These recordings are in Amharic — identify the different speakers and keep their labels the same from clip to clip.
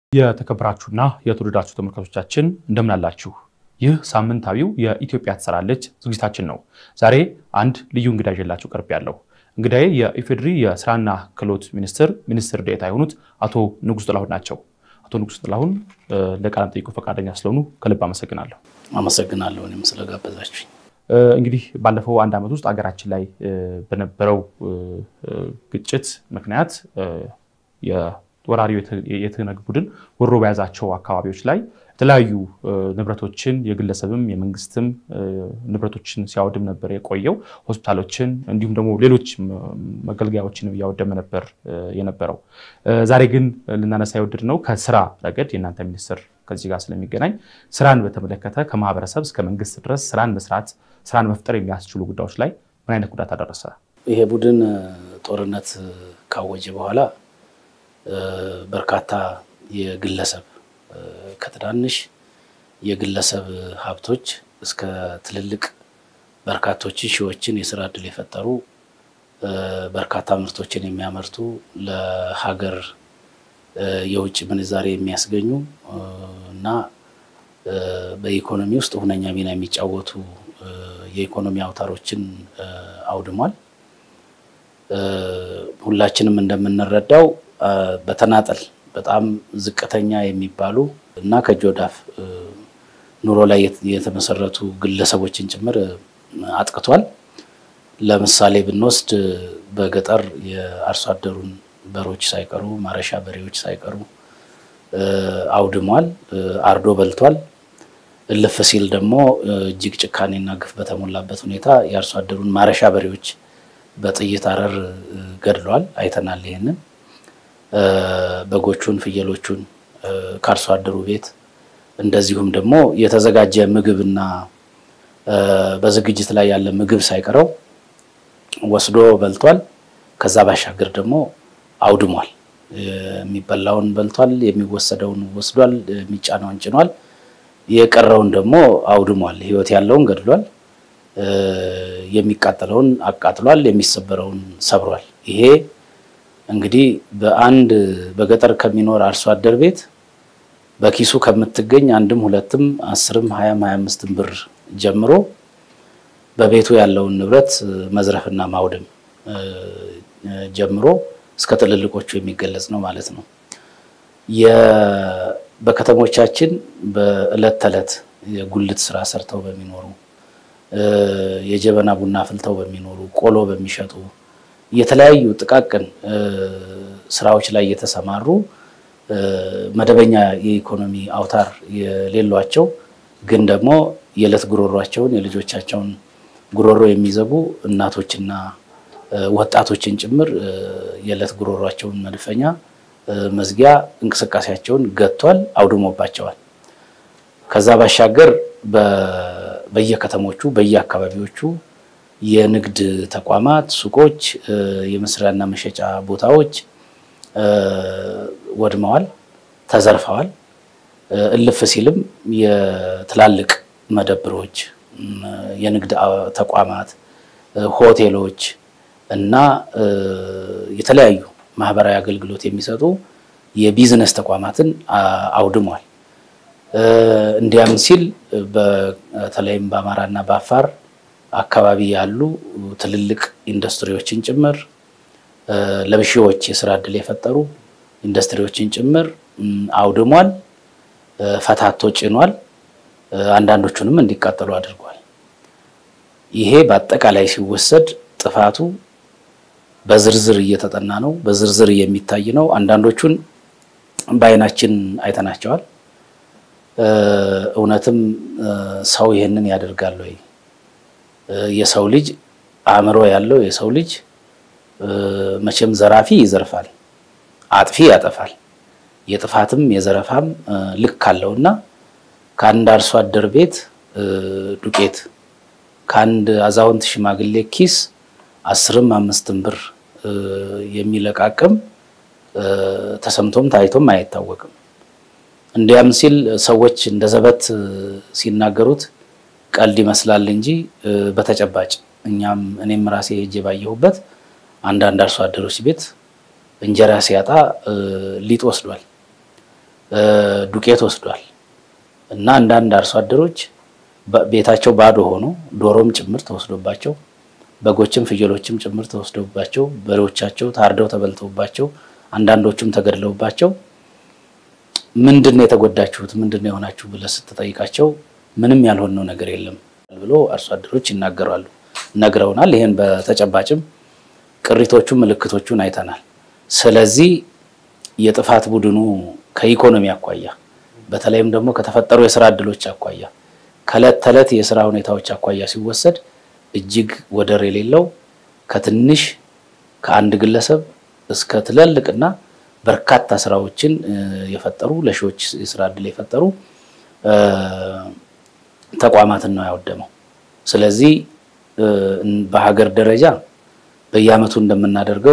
Speaker 1: የተከበራችሁና የተወደዳችሁ ተመልካቾቻችን እንደምን አላችሁ? ይህ ሳምንታዊው የኢትዮጵያ ትሰራለች ዝግጅታችን ነው። ዛሬ አንድ ልዩ እንግዳ ይዤላችሁ ቀርብ ያለው እንግዳዬ የኢፌዴሪ የስራና ክህሎት ሚኒስትር ሚኒስትር ዴኤታ የሆኑት አቶ ንጉስ ጥላሁን ናቸው። አቶ ንጉስ ጥላሁን ለቃለ መጠይቁ ፈቃደኛ ስለሆኑ ከልብ አመሰግናለሁ።
Speaker 2: አመሰግናለሁ እኔም ስለጋበዛችሁኝ።
Speaker 1: እንግዲህ ባለፈው አንድ ዓመት ውስጥ ሀገራችን ላይ በነበረው ግጭት ምክንያት ወራሪው የትህነግ ቡድን ወሮ በያዛቸው አካባቢዎች ላይ የተለያዩ ንብረቶችን የግለሰብም የመንግስትም ንብረቶችን ሲያወድም ነበር የቆየው። ሆስፒታሎችን እንዲሁም ደግሞ ሌሎች መገልገያዎችን እያወደመ ነበር የነበረው። ዛሬ ግን ልናነሳ የወደድነው ከስራ ረገድ የእናንተ ሚኒስትር ከዚህ ጋር ስለሚገናኝ ስራን በተመለከተ ከማህበረሰብ እስከ መንግስት ድረስ ስራን መስራት ስራን መፍጠር የሚያስችሉ ጉዳዮች ላይ ምን አይነት ጉዳት አደረሰ?
Speaker 2: ይሄ ቡድን ጦርነት ካወጀ በኋላ በርካታ የግለሰብ ከትናንሽ የግለሰብ ሀብቶች እስከ ትልልቅ በርካቶችን ሺዎችን የስራ እድል የፈጠሩ በርካታ ምርቶችን የሚያመርቱ ለሀገር የውጭ ምንዛሬ የሚያስገኙ እና በኢኮኖሚ ውስጥ ሁነኛ ሚና የሚጫወቱ የኢኮኖሚ አውታሮችን አውድሟል። ሁላችንም እንደምንረዳው በተናጠል በጣም ዝቅተኛ የሚባሉ እና ከእጅ ወዳፍ ኑሮ ላይ የተመሰረቱ ግለሰቦችን ጭምር አጥቅቷል። ለምሳሌ ብንወስድ በገጠር የአርሶ አደሩን በሮች ሳይቀሩ ማረሻ በሬዎች ሳይቀሩ አውድሟል፣ አርዶ በልቷል። እልፍ ሲል ደግሞ እጅግ ጭካኔና ግፍ በተሞላበት ሁኔታ የአርሶ አደሩን ማረሻ በሬዎች በጥይት አረር ገድሏል። አይተናል ይሄንን በጎቹን ፍየሎቹን ከአርሶ አደሩ ቤት እንደዚሁም ደግሞ የተዘጋጀ ምግብና በዝግጅት ላይ ያለ ምግብ ሳይቀረው ወስዶ በልቷል። ከዛ ባሻገር ደግሞ አውድሟል። የሚበላውን በልቷል፣ የሚወሰደውን ወስዷል፣ የሚጫነውን ጭኗል፣ የቀረውን ደግሞ አውድሟል። ሕይወት ያለውን ገድሏል፣ የሚቃጠለውን አቃጥሏል፣ የሚሰበረውን ሰብሯል። ይሄ እንግዲህ በአንድ በገጠር ከሚኖር አርሶ አደር ቤት በኪሱ ከምትገኝ አንድም ሁለትም አስርም ሀያም ሀያ አምስትም ብር ጀምሮ በቤቱ ያለውን ንብረት መዝረፍና ማውደም ጀምሮ እስከ ትልልቆቹ የሚገለጽ ነው ማለት ነው። በከተሞቻችን በዕለት ተዕለት የጉልት ስራ ሰርተው በሚኖሩ የጀበና ቡና አፍልተው በሚኖሩ ቆሎ በሚሸጡ የተለያዩ ጥቃቅን ስራዎች ላይ የተሰማሩ መደበኛ የኢኮኖሚ አውታር የሌሏቸው ግን ደግሞ የዕለት ጉሮሯቸውን የልጆቻቸውን ጉሮሮ የሚዘጉ እናቶችና ወጣቶችን ጭምር የዕለት ጉሮሯቸውን መድፈኛ መዝጊያ እንቅስቃሴያቸውን ገጥቷል፣ አውድሞባቸዋል። ከዛ ባሻገር በየከተሞቹ በየአካባቢዎቹ የንግድ ተቋማት፣ ሱቆች፣ የመስሪያና መሸጫ ቦታዎች ወድመዋል፣ ተዘርፈዋል። እልፍ ሲልም የትላልቅ መደብሮች፣ የንግድ ተቋማት፣ ሆቴሎች እና የተለያዩ ማህበራዊ አገልግሎት የሚሰጡ የቢዝነስ ተቋማትን አውድሟል። እንዲያም ሲል በተለይም በአማራና በአፋር አካባቢ ያሉ ትልልቅ ኢንዱስትሪዎችን ጭምር ለሺዎች የስራ እድል የፈጠሩ ኢንዱስትሪዎችን ጭምር አውድሟል፣ ፈታቶ ጭኗል። አንዳንዶቹንም እንዲቃጠሉ አድርጓል። ይሄ በአጠቃላይ ሲወሰድ ጥፋቱ በዝርዝር እየተጠና ነው፣ በዝርዝር የሚታይ ነው። አንዳንዶቹን በአይናችን አይተናቸዋል። እውነትም ሰው ይህንን ያደርጋል ወይ? የሰው ልጅ አእምሮ ያለው የሰው ልጅ መቼም ዘራፊ ይዘርፋል፣ አጥፊ ያጠፋል። የጥፋትም የዘረፋም ልክ አለውና ከአንድ አርሶ አደር ቤት ዱቄት ከአንድ አዛውንት ሽማግሌ ኪስ አስርም አምስትም ብር የሚለቃቅም ተሰምቶም ታይቶም አይታወቅም። እንዲያም ሲል ሰዎች እንደ ዘበት ሲናገሩት ቀልድ ይመስላል እንጂ በተጨባጭ እኛም እኔም ራሴ ሄጄ ባየሁበት አንዳንድ አርሶ አደሮች ቤት እንጀራ ሲያጣ ሊጥ ወስዷል። ዱቄት ወስዷል እና አንዳንድ አርሶ አደሮች ቤታቸው ባዶ ሆኖ ዶሮም ጭምር ተወስዶባቸው በጎችም ፍየሎችም ጭምር ተወስዶባቸው በሬዎቻቸው ታርደው ተበልተውባቸው አንዳንዶቹም ተገድለውባቸው ምንድን ነው የተጎዳችሁት? ምንድን ነው የሆናችሁ ብለህ ስትጠይቃቸው ምንም ያልሆነው ነገር የለም ብሎ አርሶ አደሮች ይናገራሉ፣ ነግረውናል። ይህን በተጨባጭም ቅሪቶቹ ምልክቶቹን አይተናል። ስለዚህ የጥፋት ቡድኑ ከኢኮኖሚ አኳያ በተለይም ደግሞ ከተፈጠሩ የስራ እድሎች አኳያ ከእለት ተዕለት የስራ ሁኔታዎች አኳያ ሲወሰድ እጅግ ወደር የሌለው ከትንሽ ከአንድ ግለሰብ እስከ ትላልቅና በርካታ ስራዎችን የፈጠሩ ለሺዎች የስራ እድል የፈጠሩ ተቋማትን ነው ያወደመው። ስለዚህ በሀገር ደረጃ በየዓመቱ እንደምናደርገው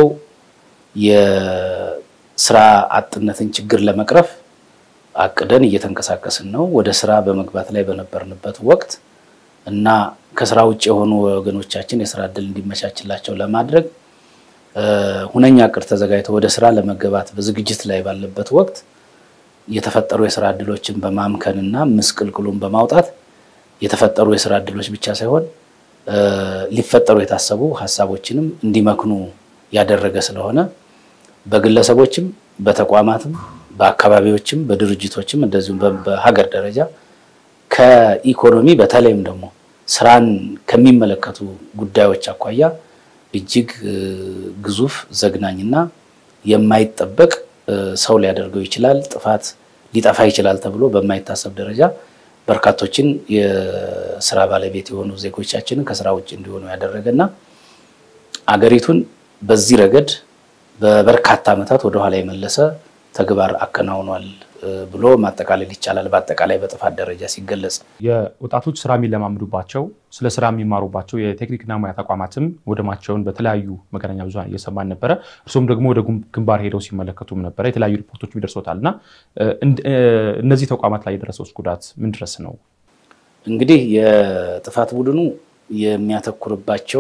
Speaker 2: የስራ አጥነትን ችግር ለመቅረፍ አቅደን እየተንቀሳቀስን ነው። ወደ ስራ በመግባት ላይ በነበርንበት ወቅት እና ከስራ ውጭ የሆኑ ወገኖቻችን የስራ እድል እንዲመቻችላቸው ለማድረግ ሁነኛ እቅድ ተዘጋጅቶ ወደ ስራ ለመገባት በዝግጅት ላይ ባለበት ወቅት የተፈጠሩ የስራ እድሎችን በማምከን እና ምስቅልቅሉን በማውጣት የተፈጠሩ የስራ እድሎች ብቻ ሳይሆን ሊፈጠሩ የታሰቡ ሀሳቦችንም እንዲመክኑ ያደረገ ስለሆነ በግለሰቦችም በተቋማትም በአካባቢዎችም በድርጅቶችም እንደዚሁም በሀገር ደረጃ ከኢኮኖሚ በተለይም ደግሞ ስራን ከሚመለከቱ ጉዳዮች አኳያ እጅግ ግዙፍ ዘግናኝና የማይጠበቅ ሰው ሊያደርገው ይችላል፣ ጥፋት ሊጠፋ ይችላል ተብሎ በማይታሰብ ደረጃ በርካቶችን የስራ ባለቤት የሆኑ ዜጎቻችንን ከስራ ውጭ እንዲሆኑ ያደረገና አገሪቱን በዚህ ረገድ በበርካታ ዓመታት ወደኋላ የመለሰ ተግባር አከናውኗል ብሎ ማጠቃለል ይቻላል። በአጠቃላይ በጥፋት ደረጃ ሲገለጽ
Speaker 1: የወጣቶች ስራ የሚለማምዱባቸው ስለ ስራ የሚማሩባቸው የቴክኒክና ሙያ ተቋማትም ወደማቸውን በተለያዩ መገናኛ ብዙኃን እየሰማን ነበረ። እርሱም ደግሞ ወደ ግንባር ሄደው ሲመለከቱም ነበረ። የተለያዩ ሪፖርቶች ይደርሶታል እና እነዚህ ተቋማት ላይ የደረሰው ጉዳት ምን ድረስ ነው?
Speaker 2: እንግዲህ የጥፋት ቡድኑ የሚያተኩርባቸው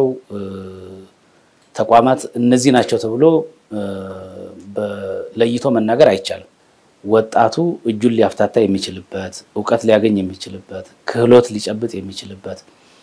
Speaker 2: ተቋማት እነዚህ ናቸው ተብሎ ለይቶ መናገር አይቻልም። ወጣቱ እጁን ሊያፍታታ የሚችልበት እውቀት ሊያገኝ የሚችልበት ክህሎት ሊጨብጥ የሚችልበት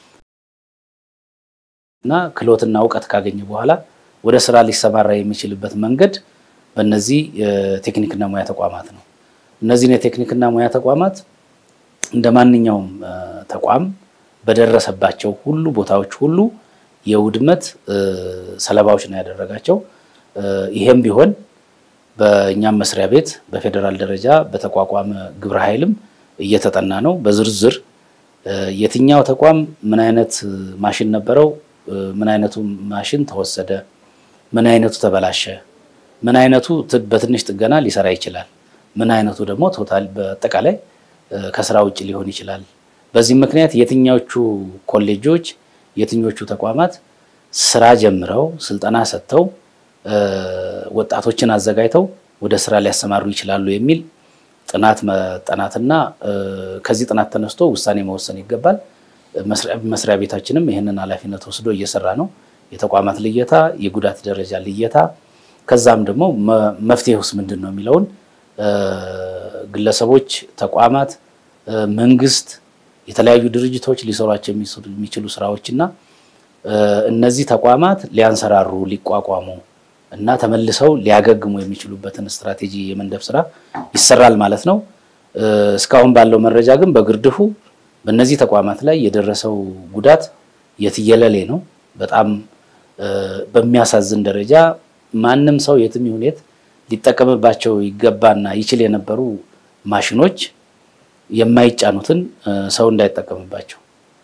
Speaker 2: እና ክህሎትና እውቀት ካገኘ በኋላ ወደ ስራ ሊሰማራ የሚችልበት መንገድ በእነዚህ የቴክኒክና ሙያ ተቋማት ነው። እነዚህን የቴክኒክና ሙያ ተቋማት እንደ ማንኛውም ተቋም በደረሰባቸው ሁሉ ቦታዎች ሁሉ የውድመት ሰለባዎች ነው ያደረጋቸው። ይሄም ቢሆን በእኛም መስሪያ ቤት በፌዴራል ደረጃ በተቋቋመ ግብረ ኃይልም እየተጠና ነው። በዝርዝር የትኛው ተቋም ምን አይነት ማሽን ነበረው፣ ምን አይነቱ ማሽን ተወሰደ፣ ምን አይነቱ ተበላሸ፣ ምን አይነቱ በትንሽ ጥገና ሊሰራ ይችላል፣ ምን አይነቱ ደግሞ ቶታል በአጠቃላይ ከስራ ውጭ ሊሆን ይችላል። በዚህ ምክንያት የትኞቹ ኮሌጆች የትኞቹ ተቋማት ስራ ጀምረው ስልጠና ሰጥተው ወጣቶችን አዘጋጅተው ወደ ስራ ሊያሰማሩ ይችላሉ የሚል ጥናት መጠናትና ከዚህ ጥናት ተነስቶ ውሳኔ መወሰን ይገባል። መስሪያ ቤታችንም ይህንን ኃላፊነት ወስዶ እየሰራ ነው። የተቋማት ልየታ፣ የጉዳት ደረጃ ልየታ፣ ከዛም ደግሞ መፍትሄ ውስጥ ምንድን ነው የሚለውን ግለሰቦች፣ ተቋማት፣ መንግስት፣ የተለያዩ ድርጅቶች ሊሰሯቸው የሚችሉ ስራዎችና እነዚህ ተቋማት ሊያንሰራሩ ሊቋቋሙ እና ተመልሰው ሊያገግሙ የሚችሉበትን ስትራቴጂ የመንደፍ ስራ ይሰራል ማለት ነው። እስካሁን ባለው መረጃ ግን በግርድፉ በእነዚህ ተቋማት ላይ የደረሰው ጉዳት የትየለሌ ነው። በጣም በሚያሳዝን ደረጃ ማንም ሰው የትም ይሁን የት ሊጠቀምባቸው ይገባና ይችል የነበሩ ማሽኖች የማይጫኑትን ሰው እንዳይጠቀምባቸው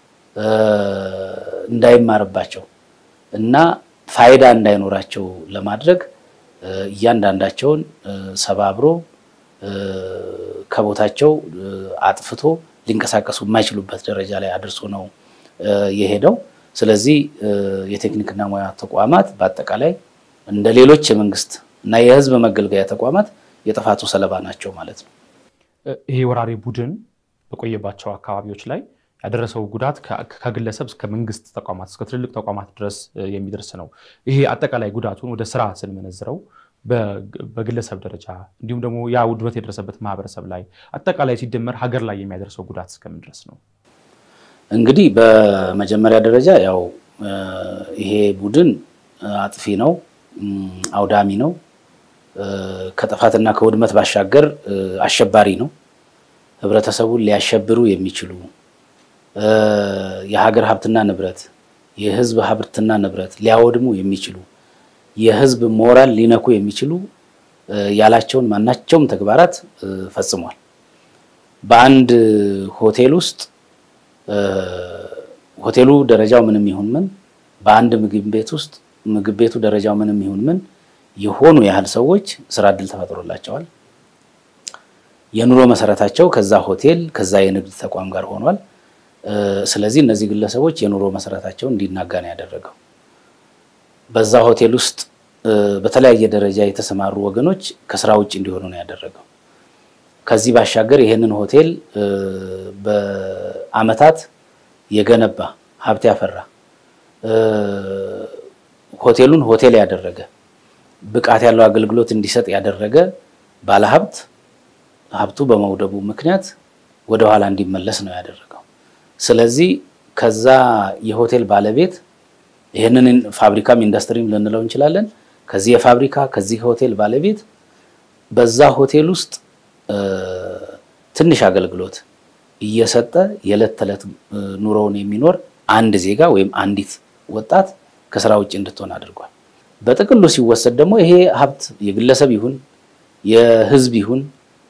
Speaker 2: እንዳይማርባቸው እና ፋይዳ እንዳይኖራቸው ለማድረግ እያንዳንዳቸውን ሰባብሮ ከቦታቸው አጥፍቶ ሊንቀሳቀሱ የማይችሉበት ደረጃ ላይ አድርሶ ነው የሄደው። ስለዚህ የቴክኒክና ሙያ ተቋማት በአጠቃላይ እንደ ሌሎች የመንግስት እና የሕዝብ መገልገያ ተቋማት የጥፋቱ ሰለባ ናቸው ማለት ነው።
Speaker 1: ይሄ ወራሪ ቡድን በቆየባቸው አካባቢዎች ላይ ያደረሰው ጉዳት ከግለሰብ እስከ መንግስት ተቋማት እስከ ትልልቅ ተቋማት ድረስ የሚደርስ ነው። ይሄ አጠቃላይ ጉዳቱን ወደ ስራ ስንመነዝረው በግለሰብ ደረጃ እንዲሁም ደግሞ ያ ውድመት የደረሰበት ማህበረሰብ ላይ አጠቃላይ ሲደመር ሀገር ላይ የሚያደርሰው ጉዳት እስከምን ድረስ ነው?
Speaker 2: እንግዲህ በመጀመሪያ ደረጃ ያው ይሄ ቡድን አጥፊ ነው፣ አውዳሚ ነው። ከጥፋትና ከውድመት ባሻገር አሸባሪ ነው። ህብረተሰቡን ሊያሸብሩ የሚችሉ የሀገር ሀብትና ንብረት፣ የህዝብ ሀብትና ንብረት ሊያወድሙ የሚችሉ የህዝብ ሞራል ሊነኩ የሚችሉ ያላቸውን ማናቸውም ተግባራት ፈጽሟል። በአንድ ሆቴል ውስጥ ሆቴሉ ደረጃው ምንም ይሁን ምን በአንድ ምግብ ቤት ውስጥ ምግብ ቤቱ ደረጃው ምንም ይሁን ምን የሆኑ ያህል ሰዎች ስራ እድል ተፈጥሮላቸዋል። የኑሮ መሰረታቸው ከዛ ሆቴል ከዛ የንግድ ተቋም ጋር ሆኗል። ስለዚህ እነዚህ ግለሰቦች የኑሮ መሰረታቸው እንዲናጋ ነው ያደረገው። በዛ ሆቴል ውስጥ በተለያየ ደረጃ የተሰማሩ ወገኖች ከስራ ውጭ እንዲሆኑ ነው ያደረገው። ከዚህ ባሻገር ይህንን ሆቴል በአመታት የገነባ ሀብት ያፈራ ሆቴሉን ሆቴል ያደረገ ብቃት ያለው አገልግሎት እንዲሰጥ ያደረገ ባለሀብት ሀብቱ በመውደቡ ምክንያት ወደ ኋላ እንዲመለስ ነው ያደረገው። ስለዚህ ከዛ የሆቴል ባለቤት ይህንን ፋብሪካም ኢንዱስትሪም ልንለው እንችላለን። ከዚህ የፋብሪካ ከዚህ ሆቴል ባለቤት በዛ ሆቴል ውስጥ ትንሽ አገልግሎት እየሰጠ የዕለት ተዕለት ኑሮውን የሚኖር አንድ ዜጋ ወይም አንዲት ወጣት ከስራ ውጭ እንድትሆን አድርጓል። በጥቅሉ ሲወሰድ ደግሞ ይሄ ሀብት የግለሰብ ይሁን የህዝብ ይሁን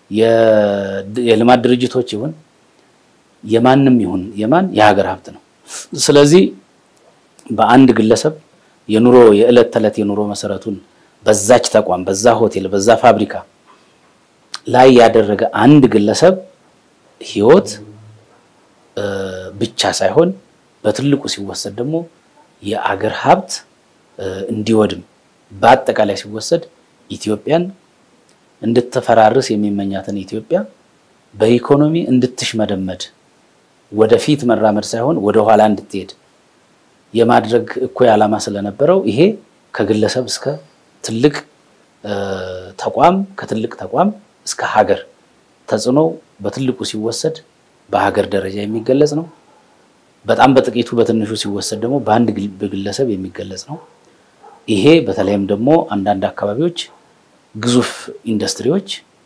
Speaker 2: የልማት ድርጅቶች ይሁን የማንም ይሁን የማን የሀገር ሀብት ነው። ስለዚህ በአንድ ግለሰብ የኑሮ የዕለት ተዕለት የኑሮ መሰረቱን በዛች ተቋም፣ በዛ ሆቴል፣ በዛ ፋብሪካ ላይ ያደረገ አንድ ግለሰብ ህይወት ብቻ ሳይሆን በትልቁ ሲወሰድ ደግሞ የአገር ሀብት እንዲወድም በአጠቃላይ ሲወሰድ ኢትዮጵያን እንድትፈራርስ የሚመኛትን ኢትዮጵያ በኢኮኖሚ እንድትሽመደመድ ወደፊት መራመድ ሳይሆን ወደ ኋላ እንድትሄድ የማድረግ እኩይ ዓላማ ስለነበረው ይሄ ከግለሰብ እስከ ትልቅ ተቋም ከትልቅ ተቋም እስከ ሀገር ተጽዕኖ በትልቁ ሲወሰድ በሀገር ደረጃ የሚገለጽ ነው። በጣም በጥቂቱ በትንሹ ሲወሰድ ደግሞ በአንድ ግለሰብ የሚገለጽ ነው። ይሄ በተለይም ደግሞ አንዳንድ አካባቢዎች ግዙፍ ኢንዱስትሪዎች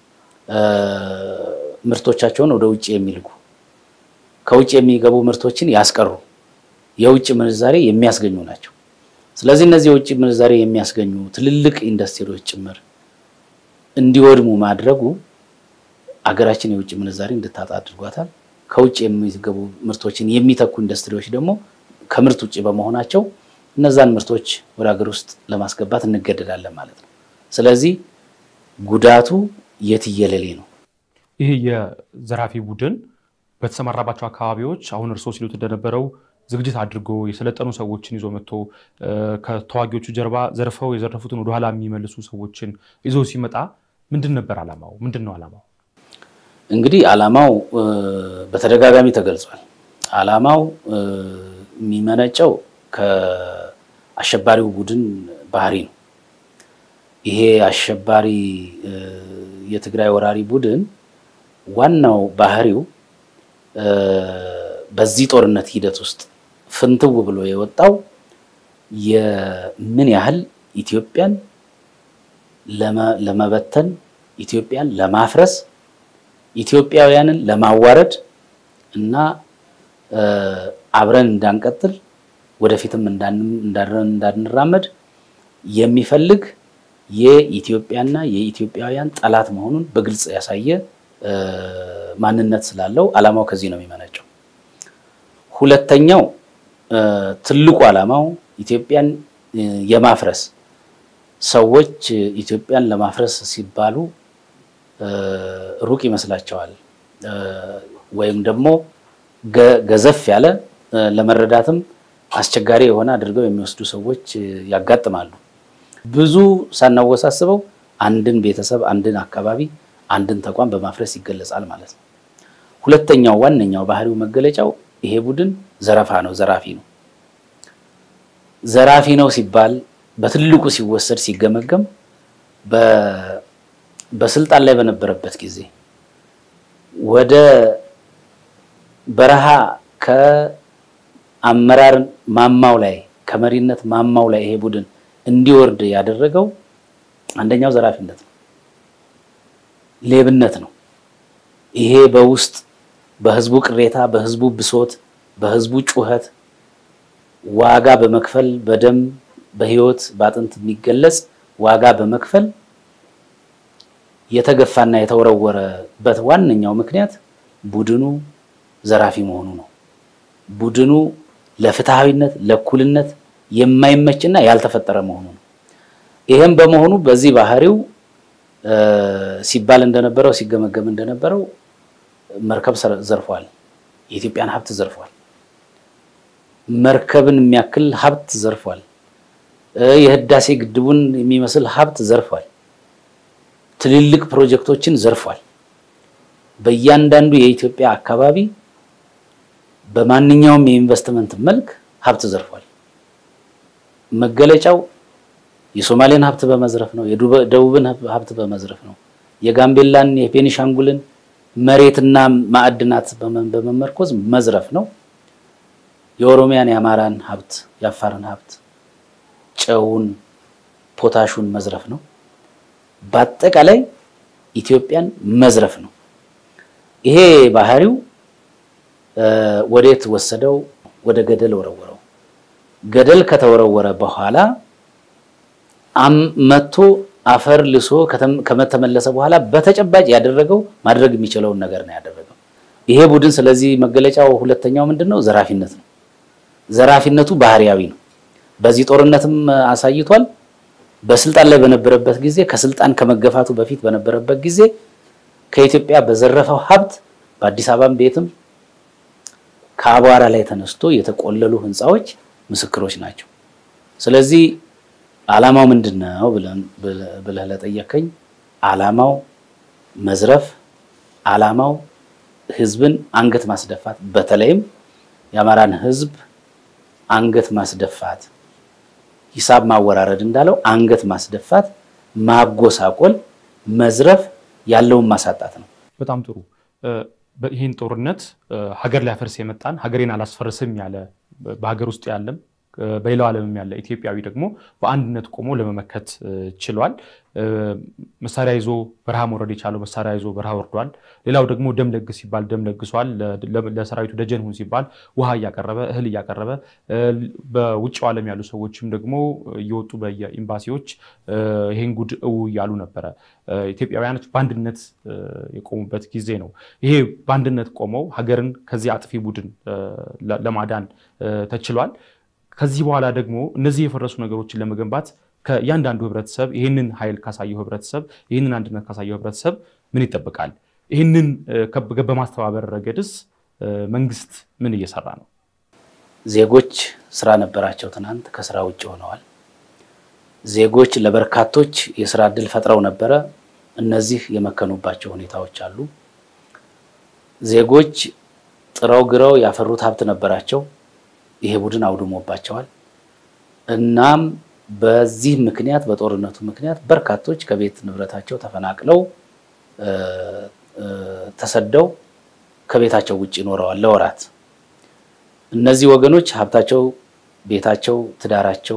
Speaker 2: ምርቶቻቸውን ወደ ውጭ የሚልኩ ከውጭ የሚገቡ ምርቶችን ያስቀሩ የውጭ ምንዛሬ የሚያስገኙ ናቸው። ስለዚህ እነዚህ የውጭ ምንዛሬ የሚያስገኙ ትልልቅ ኢንዱስትሪዎች ጭምር እንዲወድሙ ማድረጉ አገራችን የውጭ ምንዛሬ እንድታጣ አድርጓታል። ከውጭ የሚገቡ ምርቶችን የሚተኩ ኢንዱስትሪዎች ደግሞ ከምርት ውጭ በመሆናቸው እነዛን ምርቶች ወደ ሀገር ውስጥ ለማስገባት እንገደዳለን ማለት ነው። ስለዚህ ጉዳቱ የትየለሌ ነው።
Speaker 1: ይህ የዘራፊ ቡድን በተሰማራባቸው አካባቢዎች አሁን እርስዎ ሲሉት እንደነበረው ዝግጅት አድርጎ የሰለጠኑ ሰዎችን ይዞ መጥቶ ከተዋጊዎቹ ጀርባ ዘርፈው የዘረፉትን ወደኋላ የሚመልሱ ሰዎችን ይዞ ሲመጣ ምንድን ነበር ዓላማው? ምንድን ነው ዓላማው?
Speaker 2: እንግዲህ ዓላማው በተደጋጋሚ ተገልጿል። ዓላማው የሚመነጨው ከአሸባሪው ቡድን ባህሪ ነው። ይሄ አሸባሪ የትግራይ ወራሪ ቡድን ዋናው ባህሪው በዚህ ጦርነት ሂደት ውስጥ ፍንትው ብሎ የወጣው የምን ያህል ኢትዮጵያን ለመበተን፣ ኢትዮጵያን ለማፍረስ፣ ኢትዮጵያውያንን ለማዋረድ እና አብረን እንዳንቀጥል ወደፊትም እንዳንራመድ የሚፈልግ የኢትዮጵያና የኢትዮጵያውያን ጠላት መሆኑን በግልጽ ያሳየ ማንነት ስላለው ዓላማው ከዚህ ነው የሚመነጨው። ሁለተኛው ትልቁ ዓላማው ኢትዮጵያን የማፍረስ ሰዎች ኢትዮጵያን ለማፍረስ ሲባሉ ሩቅ ይመስላቸዋል ወይም ደግሞ ገዘፍ ያለ ለመረዳትም አስቸጋሪ የሆነ አድርገው የሚወስዱ ሰዎች ያጋጥማሉ። ብዙ ሳናወሳስበው አንድን ቤተሰብ፣ አንድን አካባቢ፣ አንድን ተቋም በማፍረስ ይገለጻል ማለት ነው። ሁለተኛው ዋነኛው ባህሪው መገለጫው ይሄ ቡድን ዘረፋ ነው፣ ዘራፊ ነው። ዘራፊ ነው ሲባል በትልቁ ሲወሰድ ሲገመገም በስልጣን ላይ በነበረበት ጊዜ ወደ በረሃ ከአመራር ማማው ላይ ከመሪነት ማማው ላይ ይሄ ቡድን እንዲወርድ ያደረገው አንደኛው ዘራፊነት ነው፣ ሌብነት ነው። ይሄ በውስጥ በህዝቡ ቅሬታ፣ በህዝቡ ብሶት፣ በህዝቡ ጩኸት ዋጋ በመክፈል በደም በህይወት በአጥንት የሚገለጽ ዋጋ በመክፈል የተገፋና የተወረወረበት ዋነኛው ምክንያት ቡድኑ ዘራፊ መሆኑ ነው። ቡድኑ ለፍትሃዊነት ለእኩልነት የማይመችና ያልተፈጠረ መሆኑ ነው። ይህም በመሆኑ በዚህ ባህሪው ሲባል እንደነበረው ሲገመገም እንደነበረው መርከብ ዘርፏል፣ የኢትዮጵያን ሀብት ዘርፏል፣ መርከብን የሚያክል ሀብት ዘርፏል፣ የህዳሴ ግድቡን የሚመስል ሀብት ዘርፏል፣ ትልልቅ ፕሮጀክቶችን ዘርፏል። በእያንዳንዱ የኢትዮጵያ አካባቢ በማንኛውም የኢንቨስትመንት መልክ ሀብት ዘርፏል። መገለጫው የሶማሌን ሀብት በመዝረፍ ነው። የደቡብን ሀብት በመዝረፍ ነው። የጋምቤላን የቤኒሻንጉልን መሬትና ማዕድናት በመመርኮዝ መዝረፍ ነው። የኦሮሚያን የአማራን ሀብት የአፋርን ሀብት ጨውን፣ ፖታሹን መዝረፍ ነው። በአጠቃላይ ኢትዮጵያን መዝረፍ ነው። ይሄ ባህሪው ወዴት ወሰደው? ወደ ገደል ወረወረው። ገደል ከተወረወረ በኋላ መቶ አፈር ልሶ ከመተመለሰ በኋላ በተጨባጭ ያደረገው ማድረግ የሚችለውን ነገር ነው ያደረገው ይሄ ቡድን። ስለዚህ መገለጫው ሁለተኛው ምንድን ነው? ዘራፊነት ነው። ዘራፊነቱ ባህሪያዊ ነው። በዚህ ጦርነትም አሳይቷል። በስልጣን ላይ በነበረበት ጊዜ ከስልጣን ከመገፋቱ በፊት በነበረበት ጊዜ ከኢትዮጵያ በዘረፈው ሀብት በአዲስ አበባም ቤትም ከአቧራ ላይ ተነስቶ የተቆለሉ ህንፃዎች ምስክሮች ናቸው። ስለዚህ ዓላማው ምንድን ነው ብለህ ለጠየከኝ፣ ዓላማው መዝረፍ፣ ዓላማው ህዝብን አንገት ማስደፋት፣ በተለይም የአማራን ህዝብ አንገት ማስደፋት፣ ሂሳብ ማወራረድ እንዳለው አንገት ማስደፋት፣ ማጎሳቆል፣ መዝረፍ፣ ያለውን ማሳጣት ነው።
Speaker 1: በጣም ጥሩ። ይህን ጦርነት ሀገር ሊያፈርስ የመጣን ሀገሬን አላስፈርስም ያለ በሀገር ውስጥ ያለም በሌላው ዓለምም ያለ ኢትዮጵያዊ ደግሞ በአንድነት ቆሞ ለመመከት ችሏል። መሳሪያ ይዞ በረሃ መውረድ የቻለው መሳሪያ ይዞ በረሃ ወርዷል። ሌላው ደግሞ ደም ለግስ ሲባል ደም ለግሷል። ለሰራዊቱ ደጀን ሁን ሲባል ውሃ እያቀረበ እህል እያቀረበ በውጭው ዓለም ያሉ ሰዎችም ደግሞ እየወጡ በየኤምባሲዎች ይሄን ጉድ እው እያሉ ነበረ። ኢትዮጵያውያኖች በአንድነት የቆሙበት ጊዜ ነው። ይሄ በአንድነት ቆመው ሀገርን ከዚህ አጥፊ ቡድን ለማዳን ተችሏል። ከዚህ በኋላ ደግሞ እነዚህ የፈረሱ ነገሮችን ለመገንባት ከእያንዳንዱ ህብረተሰብ ይህንን ኃይል ካሳየው ህብረተሰብ ይህንን አንድነት ካሳየው ህብረተሰብ ምን ይጠበቃል? ይህንን በማስተባበር ረገድስ መንግስት ምን እየሰራ ነው?
Speaker 2: ዜጎች ስራ ነበራቸው። ትናንት ከስራ ውጭ ሆነዋል። ዜጎች ለበርካቶች የስራ እድል ፈጥረው ነበረ። እነዚህ የመከኑባቸው ሁኔታዎች አሉ። ዜጎች ጥረው ግረው ያፈሩት ሀብት ነበራቸው። ይሄ ቡድን አውድሞባቸዋል። እናም በዚህ ምክንያት በጦርነቱ ምክንያት በርካቶች ከቤት ንብረታቸው ተፈናቅለው ተሰደው ከቤታቸው ውጭ ይኖረዋል ለወራት። እነዚህ ወገኖች ሀብታቸው፣ ቤታቸው፣ ትዳራቸው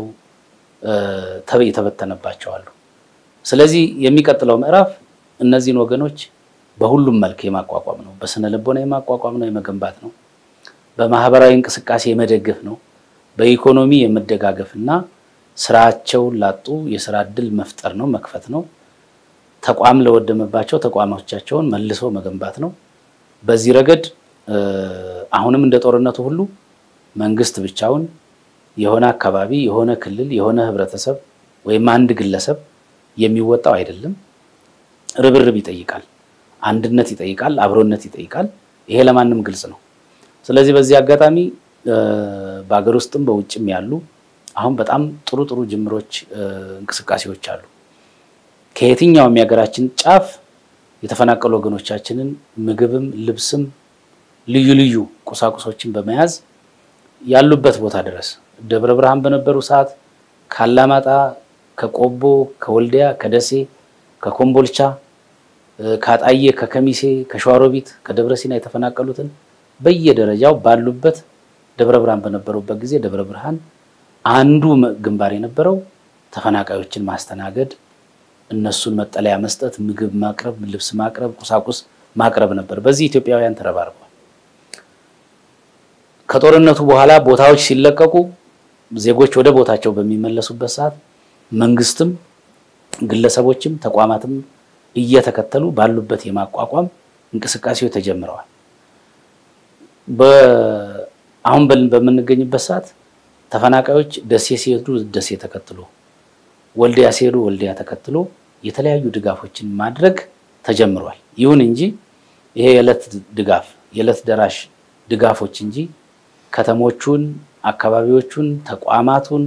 Speaker 2: የተበተነባቸው አሉ። ስለዚህ የሚቀጥለው ምዕራፍ እነዚህን ወገኖች በሁሉም መልክ የማቋቋም ነው። በስነ ልቦና የማቋቋም ነው፣ የመገንባት ነው። በማህበራዊ እንቅስቃሴ የመደገፍ ነው። በኢኮኖሚ የመደጋገፍ እና ስራቸውን ላጡ የስራ እድል መፍጠር ነው፣ መክፈት ነው። ተቋም ለወደመባቸው ተቋሞቻቸውን መልሶ መገንባት ነው። በዚህ ረገድ አሁንም እንደ ጦርነቱ ሁሉ መንግስት ብቻውን የሆነ አካባቢ፣ የሆነ ክልል፣ የሆነ ህብረተሰብ ወይም አንድ ግለሰብ የሚወጣው አይደለም። ርብርብ ይጠይቃል፣ አንድነት ይጠይቃል፣ አብሮነት ይጠይቃል። ይሄ ለማንም ግልጽ ነው። ስለዚህ በዚህ አጋጣሚ በሀገር ውስጥም በውጭም ያሉ አሁን በጣም ጥሩ ጥሩ ጅምሮች፣ እንቅስቃሴዎች አሉ። ከየትኛውም የሀገራችን ጫፍ የተፈናቀሉ ወገኖቻችንን ምግብም፣ ልብስም ልዩ ልዩ ቁሳቁሶችን በመያዝ ያሉበት ቦታ ድረስ ደብረ ብርሃን በነበሩ ሰዓት ካላማጣ፣ ከቆቦ፣ ከወልዲያ፣ ከደሴ ከኮምቦልቻ፣ ከአጣዬ፣ ከከሚሴ፣ ከሸዋሮቢት፣ ከደብረ ሲና የተፈናቀሉትን በየደረጃው ባሉበት ደብረ ብርሃን በነበሩበት ጊዜ ደብረ ብርሃን አንዱ ግንባር የነበረው ተፈናቃዮችን ማስተናገድ፣ እነሱን መጠለያ መስጠት፣ ምግብ ማቅረብ፣ ልብስ ማቅረብ፣ ቁሳቁስ ማቅረብ ነበር። በዚህ ኢትዮጵያውያን ተረባርበዋል። ከጦርነቱ በኋላ ቦታዎች ሲለቀቁ ዜጎች ወደ ቦታቸው በሚመለሱበት ሰዓት መንግስትም ግለሰቦችም ተቋማትም እየተከተሉ ባሉበት የማቋቋም እንቅስቃሴዎች ተጀምረዋል። አሁን በምንገኝበት ሰዓት ተፈናቃዮች ደሴ ሲሄዱ ደሴ ተከትሎ፣ ወልዲያ ሲሄዱ ወልዲያ ተከትሎ የተለያዩ ድጋፎችን ማድረግ ተጀምሯል። ይሁን እንጂ ይሄ የዕለት ድጋፍ የዕለት ደራሽ ድጋፎች እንጂ ከተሞቹን፣ አካባቢዎቹን፣ ተቋማቱን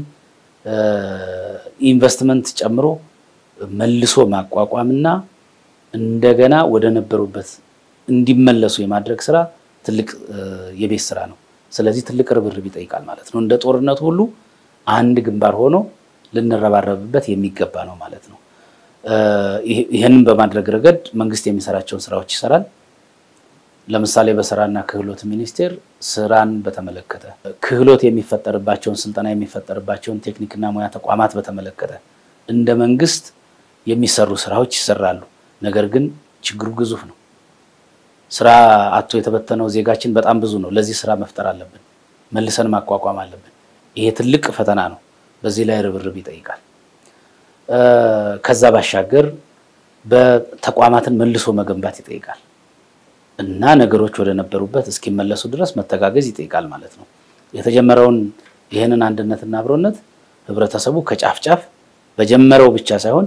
Speaker 2: ኢንቨስትመንት ጨምሮ መልሶ ማቋቋምና እንደገና ወደ ነበሩበት እንዲመለሱ የማድረግ ስራ ትልቅ የቤት ስራ ነው። ስለዚህ ትልቅ ርብርብ ይጠይቃል ማለት ነው። እንደ ጦርነቱ ሁሉ አንድ ግንባር ሆኖ ልንረባረብበት የሚገባ ነው ማለት ነው። ይህንን በማድረግ ረገድ መንግስት የሚሰራቸውን ስራዎች ይሰራል። ለምሳሌ በስራና ክህሎት ሚኒስቴር ስራን በተመለከተ ክህሎት የሚፈጠርባቸውን ስልጠና የሚፈጠርባቸውን ቴክኒክና ሙያ ተቋማት በተመለከተ እንደ መንግስት የሚሰሩ ስራዎች ይሰራሉ። ነገር ግን ችግሩ ግዙፍ ነው። ስራ አቶ የተበተነው ዜጋችን በጣም ብዙ ነው። ለዚህ ስራ መፍጠር አለብን፣ መልሰን ማቋቋም አለብን። ይሄ ትልቅ ፈተና ነው። በዚህ ላይ ርብርብ ይጠይቃል። ከዛ ባሻገር በተቋማትን መልሶ መገንባት ይጠይቃል እና ነገሮች ወደ ነበሩበት እስኪመለሱ ድረስ መተጋገዝ ይጠይቃል ማለት ነው። የተጀመረውን ይህንን አንድነትና አብሮነት ህብረተሰቡ ከጫፍ ጫፍ በጀመረው ብቻ ሳይሆን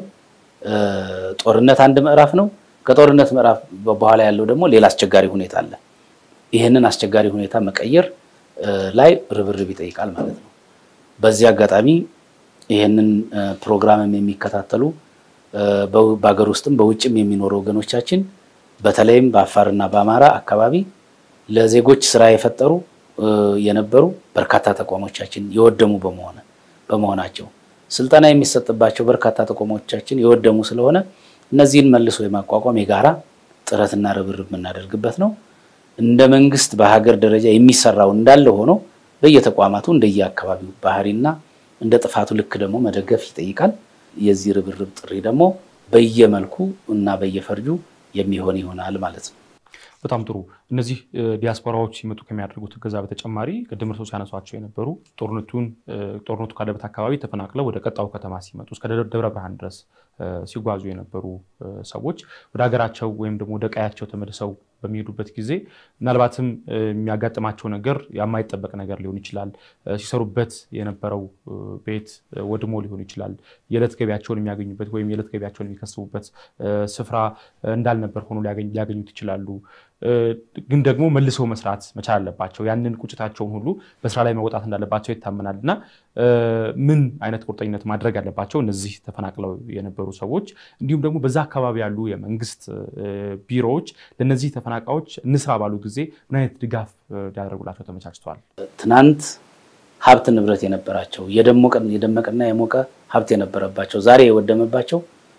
Speaker 2: ጦርነት አንድ ምዕራፍ ነው። ከጦርነት ምዕራፍ በኋላ ያለው ደግሞ ሌላ አስቸጋሪ ሁኔታ አለ። ይህንን አስቸጋሪ ሁኔታ መቀየር ላይ ርብርብ ይጠይቃል ማለት ነው። በዚህ አጋጣሚ ይህንን ፕሮግራምም የሚከታተሉ በሀገር ውስጥም በውጭም የሚኖሩ ወገኖቻችን በተለይም በአፋርና በአማራ አካባቢ ለዜጎች ስራ የፈጠሩ የነበሩ በርካታ ተቋሞቻችን የወደሙ በመሆነ በመሆናቸው ስልጠና የሚሰጥባቸው በርካታ ተቋሞቻችን የወደሙ ስለሆነ እነዚህን መልሶ የማቋቋም የጋራ ጥረትና ርብርብ የምናደርግበት ነው። እንደ መንግስት በሀገር ደረጃ የሚሰራው እንዳለ ሆኖ በየተቋማቱ እንደየአካባቢው ባህሪና እንደ ጥፋቱ ልክ ደግሞ መደገፍ ይጠይቃል። የዚህ ርብርብ ጥሪ ደግሞ በየመልኩ እና በየፈርጁ የሚሆን ይሆናል ማለት ነው።
Speaker 1: በጣም ጥሩ። እነዚህ ዲያስፖራዎች ሲመጡ ከሚያደርጉት እገዛ በተጨማሪ ቅድም እርሶ ሲያነሷቸው የነበሩ ጦርነቱን ጦርነቱ ካለበት አካባቢ ተፈናቅለው ወደ ቀጣዩ ከተማ ሲመጡ እስከ ደብረ ብርሃን ድረስ ሲጓዙ የነበሩ ሰዎች ወደ ሀገራቸው ወይም ደግሞ ወደ ቀያቸው ተመልሰው በሚሄዱበት ጊዜ ምናልባትም የሚያጋጥማቸው ነገር የማይጠበቅ ነገር ሊሆን ይችላል። ሲሰሩበት የነበረው ቤት ወድሞ ሊሆን ይችላል። የዕለት ገቢያቸውን የሚያገኙበት ወይም የዕለት ገቢያቸውን የሚከስቡበት ስፍራ እንዳልነበር ሆኖ ሊያገኙት ይችላሉ። ግን ደግሞ መልሰው መስራት መቻል አለባቸው። ያንን ቁጭታቸውን ሁሉ በስራ ላይ መወጣት እንዳለባቸው ይታመናል እና ምን አይነት ቁርጠኝነት ማድረግ አለባቸው እነዚህ ተፈናቅለው የነበሩ ሰዎች እንዲሁም ደግሞ በዛ አካባቢ ያሉ የመንግስት ቢሮዎች ለእነዚህ ተፈናቃዮች እንስራ ባሉ ጊዜ ምን አይነት ድጋፍ ሊያደርጉላቸው ተመቻችተዋል?
Speaker 2: ትናንት ሀብት ንብረት የነበራቸው የደመቀና የሞቀ ሀብት የነበረባቸው ዛሬ የወደመባቸው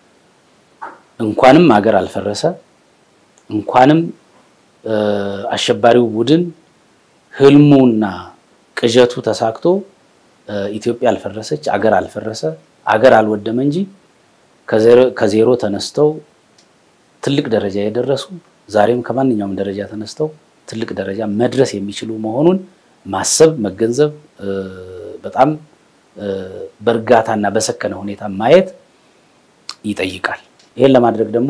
Speaker 2: እንኳንም ሀገር አልፈረሰ እንኳንም አሸባሪው ቡድን ህልሙና ቅዠቱ ተሳክቶ ኢትዮጵያ አልፈረሰች፣ አገር አልፈረሰ፣ አገር አልወደመ እንጂ ከዜሮ ተነስተው ትልቅ ደረጃ የደረሱ ዛሬም ከማንኛውም ደረጃ ተነስተው ትልቅ ደረጃ መድረስ የሚችሉ መሆኑን ማሰብ መገንዘብ፣ በጣም በእርጋታና በሰከነ ሁኔታ ማየት ይጠይቃል። ይህን ለማድረግ ደግሞ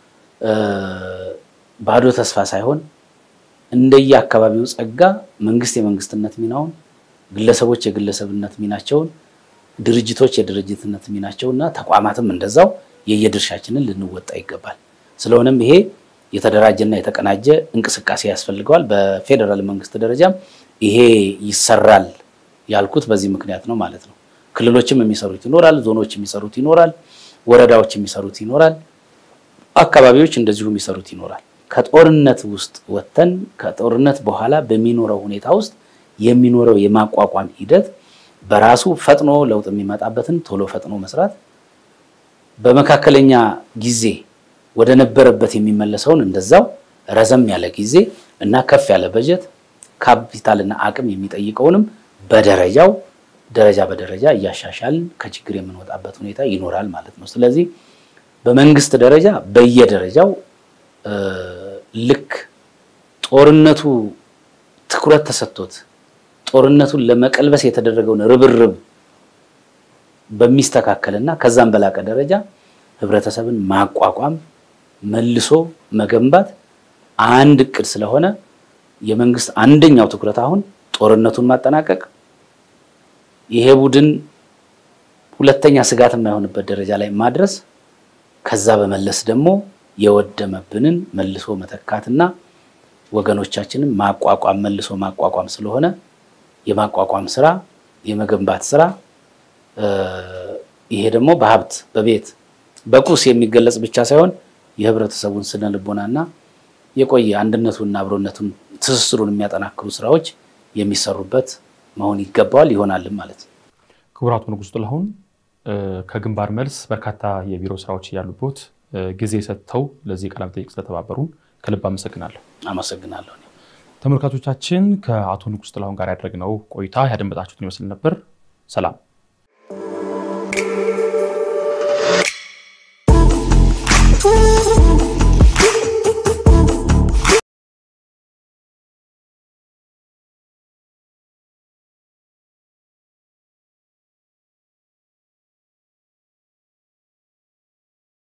Speaker 2: ባዶ ተስፋ ሳይሆን እንደየ አካባቢው ጸጋ መንግስት የመንግስትነት ሚናውን፣ ግለሰቦች የግለሰብነት ሚናቸውን፣ ድርጅቶች የድርጅትነት ሚናቸውን እና ተቋማትም እንደዛው የየድርሻችንን ልንወጣ ይገባል። ስለሆነም ይሄ የተደራጀና የተቀናጀ እንቅስቃሴ ያስፈልገዋል። በፌዴራል መንግስት ደረጃም ይሄ ይሰራል ያልኩት በዚህ ምክንያት ነው ማለት ነው። ክልሎችም የሚሰሩት ይኖራል፣ ዞኖች የሚሰሩት ይኖራል፣ ወረዳዎች የሚሰሩት ይኖራል፣ አካባቢዎች እንደዚሁ የሚሰሩት ይኖራል። ከጦርነት ውስጥ ወጥተን ከጦርነት በኋላ በሚኖረው ሁኔታ ውስጥ የሚኖረው የማቋቋም ሂደት በራሱ ፈጥኖ ለውጥ የሚመጣበትን ቶሎ ፈጥኖ መስራት በመካከለኛ ጊዜ ወደ ነበረበት የሚመለሰውን እንደዛው ረዘም ያለ ጊዜ እና ከፍ ያለ በጀት ካፒታልና አቅም የሚጠይቀውንም በደረጃው ደረጃ በደረጃ እያሻሻልን ከችግር የምንወጣበት ሁኔታ ይኖራል ማለት ነው። ስለዚህ በመንግስት ደረጃ በየደረጃው ልክ ጦርነቱ ትኩረት ተሰጥቶት ጦርነቱን ለመቀልበስ የተደረገውን ርብርብ በሚስተካከልና ከዛም በላቀ ደረጃ ህብረተሰብን ማቋቋም መልሶ መገንባት አንድ እቅድ ስለሆነ የመንግስት አንደኛው ትኩረት አሁን ጦርነቱን ማጠናቀቅ፣ ይሄ ቡድን ሁለተኛ ስጋት የማይሆንበት ደረጃ ላይ ማድረስ፣ ከዛ በመለስ ደግሞ የወደመብንን መልሶ መተካትና ወገኖቻችንን ማቋቋም መልሶ ማቋቋም ስለሆነ የማቋቋም ስራ የመገንባት ስራ ይሄ ደግሞ በሀብት በቤት በቁስ የሚገለጽ ብቻ ሳይሆን የህብረተሰቡን ስነ ልቦናና የቆየ አንድነቱንና አብሮነቱን ትስስሩን የሚያጠናክሩ ስራዎች የሚሰሩበት መሆን ይገባዋል ይሆናልም ማለት ነው።
Speaker 1: ክቡር አቶ ንጉስ ጥላሁን ከግንባር መልስ በርካታ የቢሮ ስራዎች እያሉበት ጊዜ ሰጥተው ለዚህ ቃለ መጠይቅ ስለተባበሩን ከልብ አመሰግናለሁ።
Speaker 2: አመሰግናለሁ።
Speaker 1: ተመልካቾቻችን ከአቶ ንጉስ ጥላሁን ጋር ያደረግነው ቆይታ ያደመጣችሁትን ይመስል ነበር። ሰላም